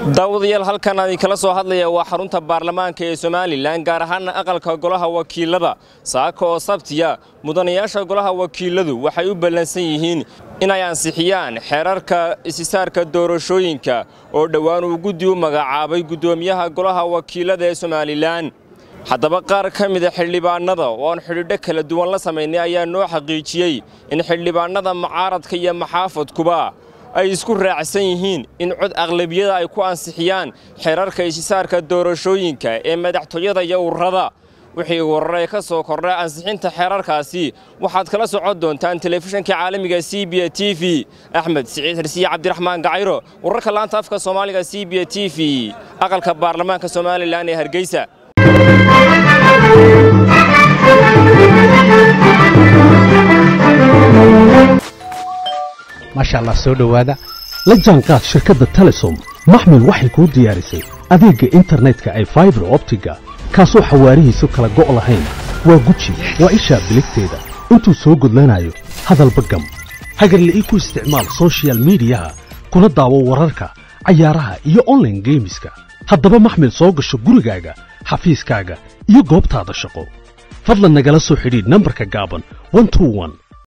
daawadayaal halkan aan idinkala soo hadlaya waa xarunta baarlamaanka ee somalilan gaar ahaana aqalka golaha wakiilada saaka oo sabtiya mudanayaasha golaha wakiiladu waxay u ballansan yihiin inay ansixiyaan xeerarka isisaarka doorashooyinka oo dhowaan uu guddi u magacaabay guddoomiyaha golaha wakiilada ee somalilan haddaba qaar ka mida xildhibaannada oo aan xidhiidho kala duwan la samaynay ayaa noo xaqiijiyey in xildhibaannada mucaaradka iyo maxaafadkuba ay isku raacsan yihiin in cod aqlabiyada ay ku ansixiyaan xeerarka isisaarka doorashooyinka ee madaxtooyada iyo ururada wixii warare ka soo kordha ansixinta xeerarkaasi waxaad kala socon doontaan telefishanka caalamiga c b t v axmed siciid xirsiye cabdiraxmaan gacayro wararka laanta afka soomaaliga c b t v aqalka baarlamaanka somalilan ee hargeysa maasha allah soo dhowaada la jaanqaad shirkadda telesom maxmil waxay kuu diyaarisay adeegga internetka ay faibar optiga kaasoo xawaarihiisu kala go' lahayn waa guji waa ishaa biligteeda intuu soo gudlanayo hadalba gam hagarla'ii ku isticmaal soshiyal miidiyaha kuna daawo wararka cayaaraha iyo onlaine geemiska haddaba maxmil soo gasho gurigaaga xafiiskaaga iyo goobtaada shaqo fadlan nagala soo xidhiidh nambarka gaaban